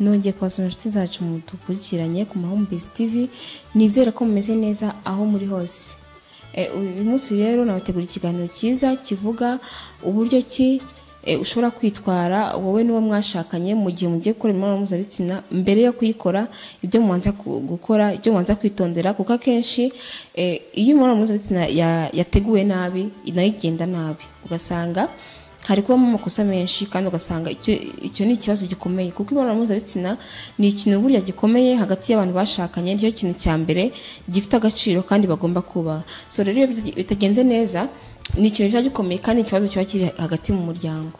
nongeye kubasura inshuti zacu dukurikiranye ku mahumbezi tv nizere ko mumeze neza aho muri hose uyu munsi rero nabategura ikiganiro cyiza kivuga uburyo ki ushobora kwitwara wowe n'uwo mwashakanye mu gihe mugiye gukora imibonano mpuzabitsina mbere yo kuyikora ibyo mubanza gukora ibyo mubanza kwitondera kuko akenshi iyo imibonano mpuzabitsina yateguwe nabi nayo igenda nabi ugasanga hari kubamo amakosa menshi kandi ugasanga icyo ni ikibazo gikomeye kuko imibonano mpuzabitsina ni ikintu burya gikomeye hagati y'abantu bashakanye nicyo kintu cya mbere gifite agaciro kandi bagomba kubaha so rero iyo bitagenze neza ni ikintu kiba gikomeye kandi ikibazo kiba kiri hagati mu muryango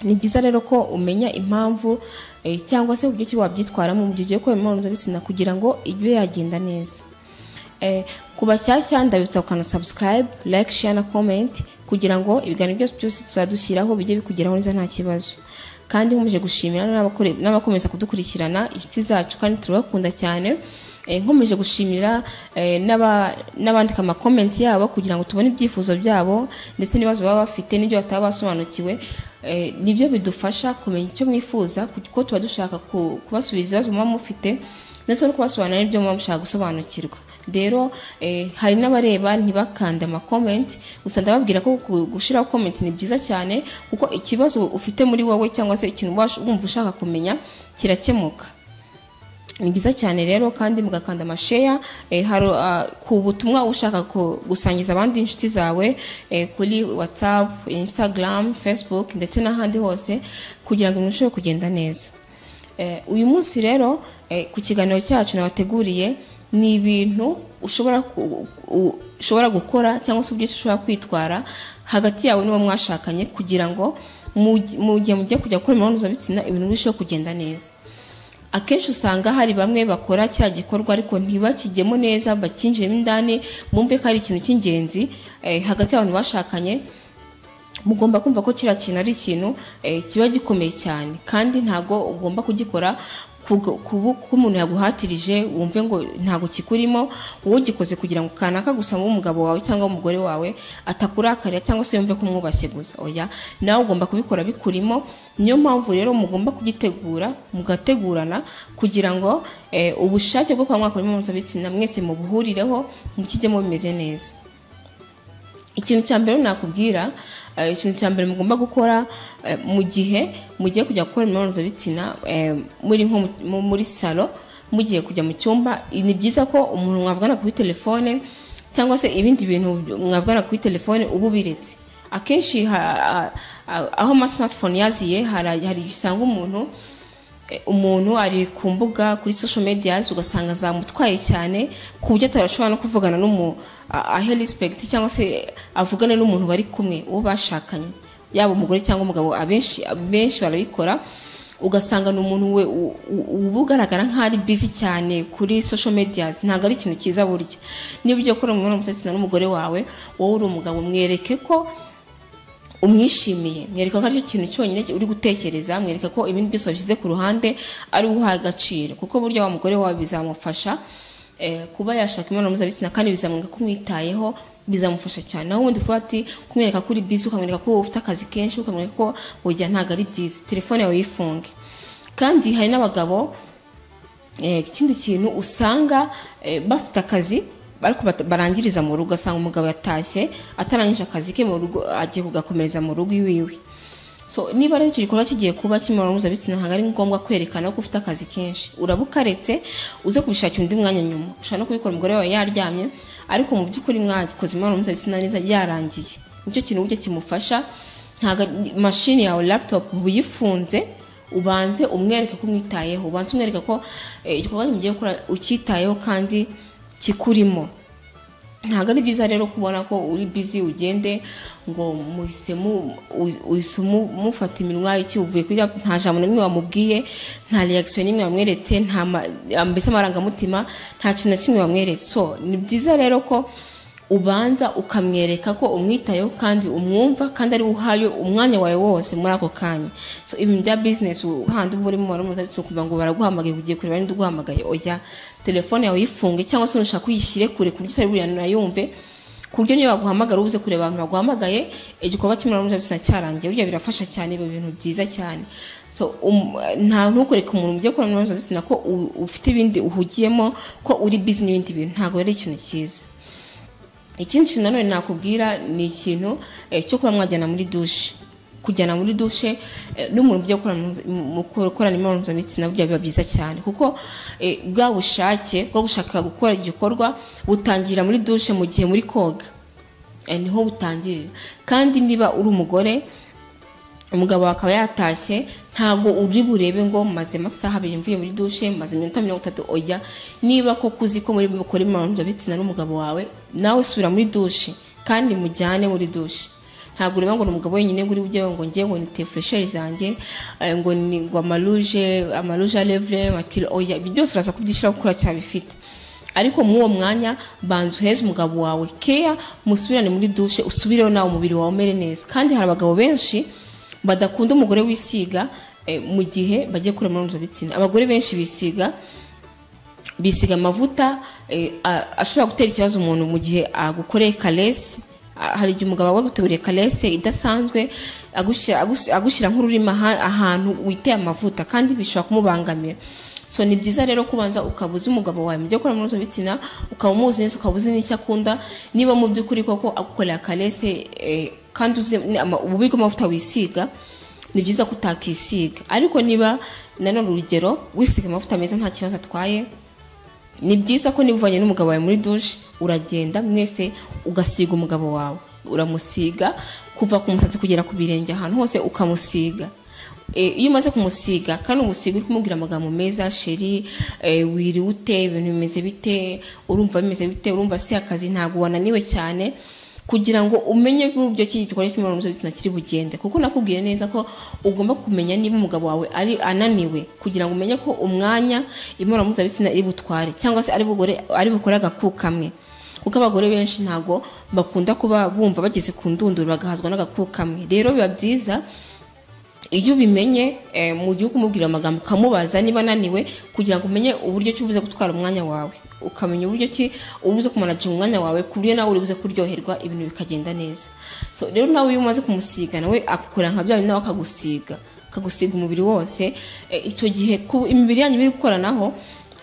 ni byiza rero ko umenya impamvu cyangwa se uburyo ki wabyitwaramo mu gihe ugiye gukora imibonano mpuzabitsina kugira ngo ibe yagenda neza ku bashyashya ndabibutsa gukanda subscribe like share na comment kugira ngo ibiganiro byose byose tuzadushyiraho bijye bikugeraho neza nta kibazo kandi nkomeje gushimira n'abakomeza kudukurikirana inshuti zacu kandi turabakunda cyane nkomeje gushimira n'abandika amakomenti yabo kugira ngo tubone ibyifuzo byabo ndetse n'ibibazo baba bafite n'ibyo bataba basobanukiwe nibyo bidufasha kumenya icyo mwifuza kuko tuba dushaka kubasubiza ibibazo muba mufite ndetse no kubasobanurira n'ibyo muba mushaka gusobanukirwa rero hari n'abareba ntibakande amakomenti gusa ndababwira ko gushyiraho komenti ni byiza cyane kuko ikibazo ufite muri wowe cyangwa se ikintu wumva ushaka kumenya kirakemuka ni byiza cyane rero kandi mugakanda amasheya hari ku butumwa ushaka gusangiza abandi inshuti zawe kuri watsapu insitagaramu fesibuke ndetse n'ahandi hose kugira ngo birusheho kugenda neza uyu munsi rero ku kiganiro cyacu nabateguriye ni ibintu ushobora gukora cyangwa se uburyo ushobora kwitwara hagati yawe n'uwo mwashakanye kugira ngo mu gihe mugiye kujya gukora imibonano mpuzabitsina ibintu birusheho kugenda neza akenshi usanga hari bamwe bakora cya gikorwa ariko ntibakigemo neza bakinjiremo indani bumve ko ari ikintu cy'ingenzi hagati y'abantu bashakanye mugomba kumva ko kiriya kintu ari ikintu kiba gikomeye cyane kandi ntabwo ugomba kugikora kuba umuntu yaguhatirije wumve ngo ntabwo kikurimo ugikoze kugira ngo kanaka gusa umugabo wawe cyangwa umugore wawe atakurakarira cyangwa se yumve ko umwubashye gusa oya nawe ugomba kubikora bikurimo niyo mpamvu rero mugomba kugitegura mugategurana kugira ngo ubushake bwo kuba mwakora imibonano mpuzabitsina mwese mubuhurireho mukijyemo bimeze neza ikintu cya mbere nakubwira ikintu cya mbere mugomba gukora mu gihe mugiye kujya gukora imibonano mpuzabitsina muri nko muri salo mugiye kujya mu cyumba ni byiza ko umuntu mwavugana kuri telefone cyangwa se ibindi bintu mwavugana kuri telefone uba ubiretse akenshi aho amasimatifone yaziye hari usanga umuntu umuntu ari ku mbuga kuri social media ugasanga zamutwaye cyane ku buryo atarashobora no kuvugana n'umuntu ahe respect cyangwa se avugane n'umuntu bari kumwe uwo bashakanye yaba umugore cyangwa umugabo abenshi benshi barabikora ugasanga ni umuntu we uba ugaragara nk'aho ari busy cyane kuri social media ntabwo ari ikintu cyiza burya niba ugiye gukora umubonano mpuzabitsina n'umugore wawe wowe uri umugabo mwereke ko umwishimiye mwereka ko aricyo kintu cyonyine uri gutekereza mwereka ko ibindi byose washyize ku ruhande ari uha agaciro kuko burya wa mugore wawe bizamufasha kuba yashaka imibonano mpuzabitsina kandi bizamwereka ko umwitayeho bizamufasha cyane naho ubundi uvuga ati kumwereka ko uri bizi ukamwereka ko ufite akazi kenshi ukamwereka ko burya ntabwo ari byiza telefone yawe yifunge kandi hari n'abagabo ikindi kintu usanga bafite akazi ariko barangiriza mu rugo asanga umugabo yatashye atarangije akazi ke mu rugo agiye kugakomereza mu rugo iwiwe so niba rero icyo gikorwa kigiye kuba kimibonano mpuzabitsina ntabwo ari ngombwa kwerekana ko ufite akazi kenshi uraba ukaretse uze kubishakira undi mwanya nyuma ushobora no kubikora umugore wawe yaryamye ariko mu by'ukuri mwakoze imibonano mpuzabitsina neza yarangiye nicyo kintu uburyo kimufasha ntabwo mashini yawe laputopu uyifunze ubanze umwereke ko umwitayeho ubanze umwereke ko igikorwa kimugiye gukora ucyitayeho kandi kikurimo ntabwo ari byiza rero kubona ko uri bizi ugende ngo muhise mufata iminwa iki uvuye kuri nta jambo n'imwe wamubwiye nta reaction n'imwe wamweretse mbese amarangamutima nta kintu na kimwe wamweretse so ni byiza rero ko ubanza ukamwereka ko umwitayeho kandi umwumva kandi ari uhaye umwanya wawe wose muri ako kanya so ibintu bya bizinesi uhandi uba urimo waramutse ukuvuga ngo baraguhamagaye ugiye kureba n'undi uguhamagaye oya telefone yawe uyifunge cyangwa se ushaka uyishyire kure ku buryo utari buriyana yumve ku buryo niyo baguhamagara ubuze kureba abantu baguhamagaye igikorwa cy'imibonano mpuzabitsina cyarangiye burya birafasha cyane biba ibintu byiza cyane so um, nta ntukoreka umuntu mu byo gukora imibonano mpuzabitsina ko u- ufite ibindi uhugiyemo ko uri busy n'ibindi bintu ntabwo ari ikintu cyiza ikindi kintu nanone nakubwira ni ikintu eh, cyo kuba mwajyana muri dushe kujyana muri dushe eh, n'umuntu ujya gukora mu- mu gukorana imibonano mpuzabitsina burya biba byiza cyane kuko eh, bwa bushake bwo gushaka gukora igikorwa butangirira muri dushe mu gihe muri koga Eh, niho butangirira kandi niba uri umugore umugabo wawe akaba yatashye ntabwo uri burebe ngo maze amasaha abiri mvuye muri dushe maze iminota mirongo itatu ojya niba koko uzi ko muri bukore imibonano mpuzabitsina n'umugabo wawe nawe subira muri dushe kandi mujyane muri dushe ntabwo ureba ngo ni umugabo wenyine ngo uri bujye ngo ngiye ngo ni tefuresheri zanjye eh, ngo ni ngo amaruje amaruje arevure matiri oya ibi byose uraza kubyishyiraho kuko uracyabifite ariko muri uwo mwanya banza uheze umugabo wawe keya musubirane muri dushe usubireho nawe umubiri wawe umere neza kandi hari abagabo benshi badakunda umugore wisiga eh, mu gihe bagiye gukora imibonano mpuzabitsina abagore benshi bisiga bisiga amavuta eh, a- ashobora gutera ikibazo umuntu mu gihe agukoreye karesi A- hari igihe umugabo waguteguriye karesi idasanzwe agushyira- agus- agushyira nk'ururimi aha- ahantu witeye amavuta kandi bishobora kumubangamira so ni byiza rero kubanza ukaba uzi umugabo wawe mu byo akora imibonano mpuzabitsina ukaba umuzi neza ukaba uzi n'icyo akunda niba mu by'ukuri koko agukorera karesi eh, kandi uzi ni ama- ububi bw'amavuta wisiga ni byiza ko utakisiga ariko niba nanone urugero wisiga amavuta meza nta kibazo atwaye ni byiza ko niba uvanye n'umugabo wawe muri dushe uragenda mwese ugasiga umugabo wawe uramusiga kuva ku musatsi kugera ku birenge ahantu hose ukamusiga Eh, iyo umaze kumusiga kandi umusiga uri kumubwira amagambo meza sheri eh, wiriwe ute ibintu bimeze bite urumva bimeze bite urumva si akazi ntabwo wananiwe cyane kugira ngo umenye buryo ki igikorwa cy'imibonano mpuzabitsina kiri bugende kuko nakubwiye neza ko ugomba kumenya niba umugabo wawe ari ananiwe kugira ngo umenye ko umwanya imibonano mpuzabitsina iri butware cyangwa se ari bugore ari bukore agakuku kamwe kuko abagore benshi ntabwo bakunda kuba bumva bageze ku ndunduro bagahazwa n'agakuku kamwe rero biba byiza iyo ubimenye eh, mu gihe ukumubwira amagambo ukamubaza niba ananiwe kugira ngo umenye uburyo ki ubuze gutwara umwanya wawe ukamenya uburyo ki ubuze kumanaginga umwanya wawe ku buryo nawe uri buze kuryoherwa ibintu bikagenda neza so rero nawe iyo umaze kumusiga nawe akukorera nka bya bindi nawe akagusiga akagusiga umubiri wose eh, icyo gihe ku imibiri yanyu iri gukoranaho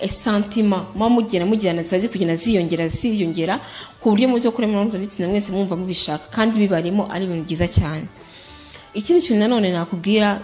eh, santima muba mugenda mugirana ziba ziri kugenda ziyongera ziyongera ku buryo mu byo gukora imibonano mpuzabitsina mwese mwumva mubishaka kandi bibarimo ari ibintu byiza cyane ikindi kintu nanone nakubwira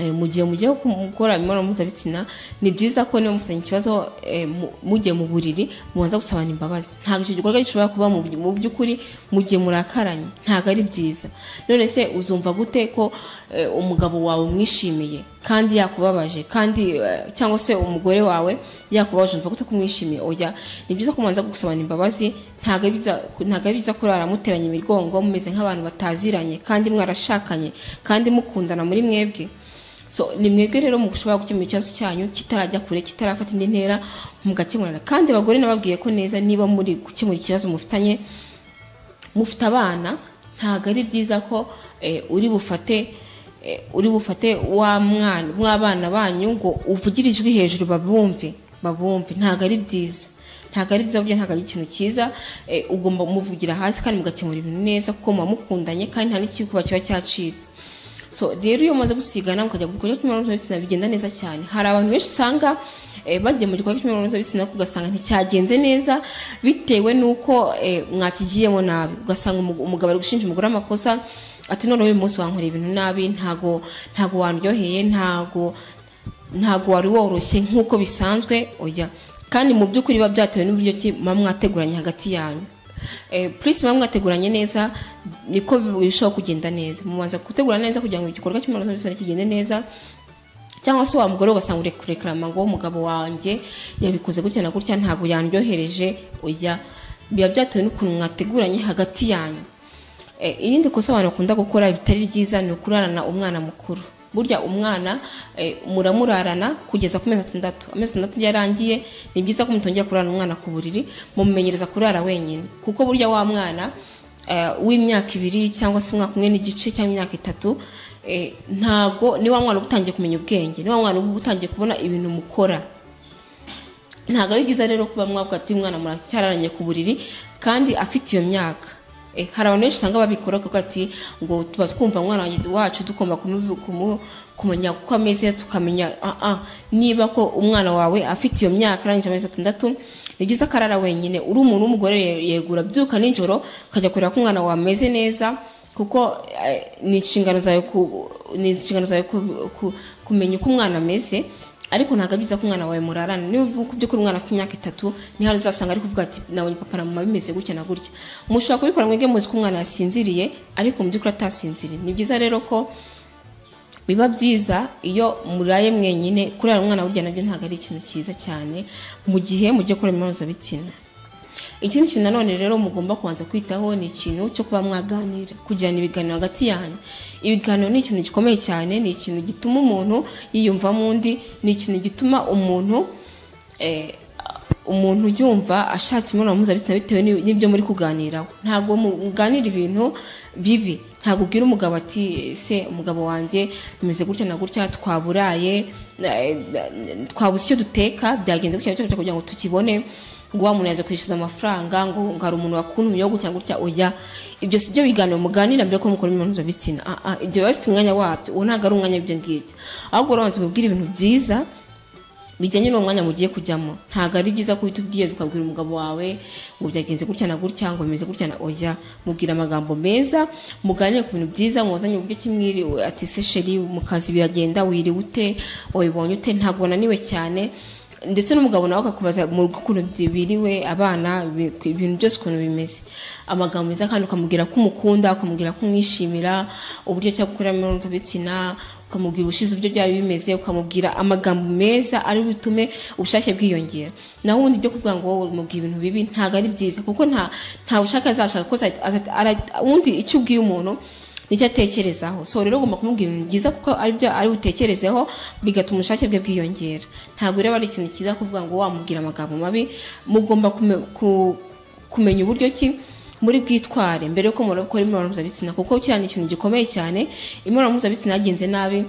eh, mu gihe mugiye gu- gukora imibonano mpuzabitsina ni byiza ko niba mufitanye ikibazo eh, mu- mugiye mu buriri mubanza gusabana imbabazi ntabwo icyo gikorwa gishobora kuba mu by- mu by'ukuri mu gihe murakaranye ntabwo ari byiza none se uzumva gute ko eh, umugabo wawe umwishimiye kandi yakubabaje kandi eh, cyangwa se umugore wawe yakubabaje umva gute ko umwishimiye oya ni byiza ko mubanza gusabana imbabazi ntabwo ari byiza- ntabwo ari byiza kurara muteranye imigongo mumeze nk'abantu bataziranye kandi mwarashakanye kandi mukundana muri mwebwe so ni mwebwe rero mushobora gukemura ikibazo cyanyu kitarajya kure kitarafata indi ntera mugakemurana kandi abagore nababwiye ko neza niba muri gukemura ikibazo mufitanye mufite abana ntabwo ari byiza ko eh, uri bufate eh, uri bufate wa mwana mw'abana banyu ngo uvugire ijwi hejuru babumve babumve ntabwo ari byiza ntabwo ari byiza burya ntabwo ari ikintu cyiza eh, ugomba kumuvugira hasi kandi mugakemura ibintu neza kuko muba mukundanye kandi nta n'ikikuba kiba cyacitse so rero iyo umaze gusigana mukajya ku gikorwa cy'imibonano mpuzabitsina bigenda neza cyane hari abantu benshi usanga eh, bagiye mu gikorwa cy'imibonano mpuzabitsina ariko ugasanga nticyagenze neza bitewe n'uko eh, mwakigiyemo nabi ugasanga umu- umugabo ari gushinja umugore amakosa ati none uyu munsi wankoreye ibintu nabi ntago ntago wandyoheye ntago ntabwo wari woroshye nk'uko bisanzwe oya kandi mu by'ukuri biba byatewe n'uburyo ki muba mwateguranye hagati yanyu Eh, plus muba mwateguranye neza niko birushaho kugenda neza mubanza gutegura neza kugira ngo igikorwa cy'imibonano mpuzabitsina kigende neza cyangwa se wa mugore ugasanga uri kurekarama ngo umugabo wanjye yabikoze gutya na gutya ntabwo yandyohereje oya biba byatewe n'ukuntu mwateguranye hagati yanyu Eh, irindi kosa abantu bakunda gukora bitari ryiza ni ukurarana umwana mukuru burya umwana eh, muramurarana kugeza ku mezi atandatu amezi atandatu iyo arangiye ni byiza ko mutongera kurarana umwana ku buriri mumumenyereza kurara wenyine kuko burya wa mwana eh, w'imyaka ibiri cyangwa se umwaka umwe n'igice cyangwa imyaka itatu eh, ntago ni wa mwana uba utangiye kumenya ubwenge ni wa mwana uba utangiye kubona ibintu mukora ntabwo ari byiza rero kuba mwavuga ati umwana muracyararanye ku buriri kandi afite iyo myaka Eh, hari abantu benshi usanga babikora kuko ati ngo tuba twumva umwana wanjye- wacu tugomba kumu- kumu- kumenya uko ameze tukamenya ah, ah, niba ko umwana wawe afite iyo myaka arangije amezi atandatu ni byiza ko arara wenyine uri umuntu w'umugore ye- yegura byuka nijoro ukajya kureba ko umwana wawe ameze neza kuko eh, ni inshingano zawe ku- ni inshingano zawe ku- ku- kumenya uko umwana ameze ariko ntabwo ari byiza ko umwana wawe murarana niba ku by'ukuri umwana afite imyaka itatu ni hano uzasanga ari kuvuga ati nabonye papa na mama bimeze gutya na gutya mushobora kubikora mwebwe muzi ko umwana yasinziriye ariko mu by'ukuri atasinziriye ni byiza rero ko biba byiza iyo muraye mwenyine kurara umwana burya nabyo ntabwo ari ikintu cyiza cyane mu gihe mugiye gukora imibonano mpuzabitsina ikindi kintu nanone rero mugomba kubanza kwitaho ni ikintu cyo kuba mwaganira kugirana ibiganiro hagati yanyu ibiganiro ni ikintu gikomeye cyane ni ikintu gituma umuntu yiyumvamo undi ni ikintu gituma umuntu eh, umuntu yumva ashatse imibonano mpuzabitsina bitewe n'i- n'ibyo muri kuganiraho ntabwo muganira ibintu bibi ntabwo ubwira umugabo ati se umugabo wanjye bimeze gutya na gutya twaburaye eh, twabuze icyo duteka byagenze gutya na gutya kugira ngo tukibone ngo wa muntu yaje kwishyuza amafaranga ngo ngo hari umuntu wakuntumye yo gutya gutya oya ibyo si byo biganiro muganira mbere ko mukora imibonano mpuzabitsina Ah, ah, ibyo biba bifite umwanya wabyo uwo ntabwo ari umwanya w'ibyo ngibyo ahubwo urabanza umubwira ibintu byiza bijyanye n'uwo mwanya mugiye kujyamo ntabwo ari byiza ko uhita ubwiye ukabwira umugabo wawe ngo byagenze gutya na gutya ngo bimeze gutya na oya mubwira amagambo meza muganire ku bintu byiza mwuzanye uburyo kimwiri ati se sheri mu kazi biragenda wiriwe ute wabibonye ute ntabwo wananiwe cyane ndetse n'umugabo nawe akakubaza mu rugo ukuntu biriwe abana ibi- ibintu byose ukuntu bimeze amagambo meza kandi ukamubwira ko umukunda ukamubwira ko umwishimira uburyo cyo gukora imibonano mpuzabitsina ukamubwira ubushize uburyo byari bimeze ukamubwira amagambo meza ari butume ubushake bwiyongera naho ubundi byo kuvuga ngo wowe mubwira ibintu bibi ntabwo ari byiza kuko nta nta bushake azashaka ko za- aza- ara- ubundi icyo ubwiye umuntu nicyo atekerezaho so rero ugomba kumubwira ibintu byiza kuko ari byo ari butekerezeho bigatuma ubushake bwe bwiyongera ntabwo rero ari ikintu cyiza kuvuga ngo wamubwira amagambo mabi mugomba kume- ku- kumenya uburyo ki muri bwitware mbere yuko murakora imibonano mpuzabitsina kuko kiriya ni ikintu gikomeye cyane imibonano mpuzabitsina yagenze nabi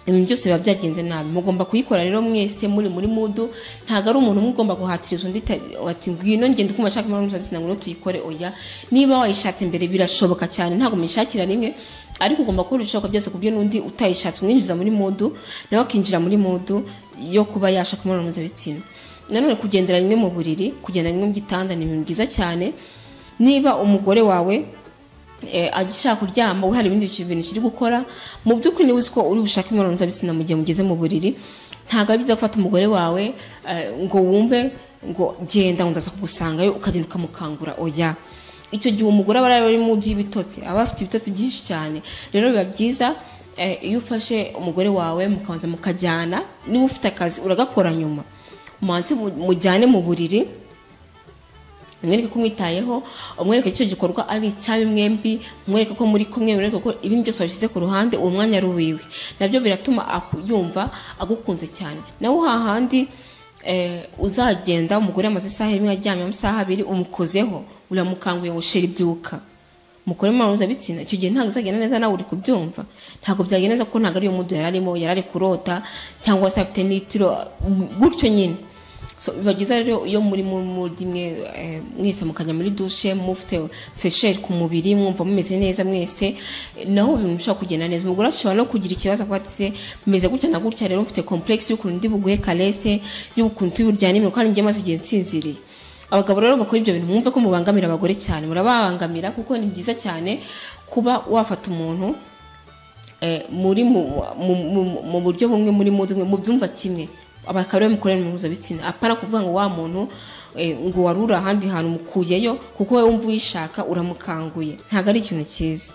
ibintu byose biba byagenze nabi mugomba kuyikora rero mwese muri muri mudu ntabwo ari umuntu umwe ugomba guhatiriza undi ta- ati ngwino ngende uko umashaka imibonano mpuzabitsina ngo tuyikore oya niba wayishatse mbere birashoboka cyane ntabwo mwishakira rimwe ariko ugomba gukora ibishoboka byose ku buryo n'undi utayishatse umwinjiza muri mudu nawe akinjira muri mudu yo kuba yashaka imibonano mpuzabitsina nanone kugendera rimwe mu buriri kugendera rimwe mu gitanda ni ibintu byiza cyane niba umugore wawe eh, agishaka kuryama we hari ibindi bintu kiri gukora mu by'ukuri niba uzi ko uri bushake imibonano mpuzabitsina mu gihe mugeze mu buriri ntabwo ari byiza gufata umugore wawe eh, ngo wumve ngo genda ngo ndaza kugusangayo ukagenda ukamukangura oya icyo gihe umugore aba ari mu by'ibitotsi aba afite ibitotsi byinshi cyane rero biba byiza Eh, iyo ufashe umugore wawe mukabanza mukajyana niba ufite akazi uragakora nyuma mubanze mu- mujyane mu buriri umwereke ko umwitayeho umwereke ko icyo gikorwa ari icyayo mwembi umwereke ko muri kumwe umwereke ko ibindi byose washyize ku ruhande uwo mwanya ari uwiwe nabyo biratuma aku- yumva agukunze cyane nawe hahandi eh, uzagenda umugore amaze isaha imwe aryamye amasaha abiri umukozeho uramukanguye ngo sheri ibyuka mukore imibonano mpuzabitsina icyo gihe ntabwo uzagenda neza nawe uri kubyumva ntabwo byagenda neza kuko ntabwo ariyo mudu yari arimo yari ari kurota cyangwa se afite n'itiro gutyo nyine so biba byiza rero iyo muri mu- muri mwe eh, mwese mukajya muri dushe mufite fesheri ku mubiri mwumva mumeze neza mwese eh, naho ibintu bishobora kugenda neza umugore ashobora no kugira ikibazo avuga ati se meze gutya na gutya rero mfite komplekisi y'ukuntu ndi buguhe karese y'ukuntu ndi buryanimirwe kandi njye maze igihe nsinziriye abagabo rero bakora ibyo bintu mwumve ko mubangamira abagore cyane murababangamira kuko ni byiza cyane kuba wafata umuntu eh, muri mu- mu- mu- mu buryo bumwe muri mu mu byumva kimwe abakaba ariwe mukorera imibonano mpuzabitsina apana kuvuga ngo wa muntu eh, ngo wari uri ahandi hantu umukuyeyo kuko wowe wumva uyishaka uramukanguye ntabwo ari ikintu cyiza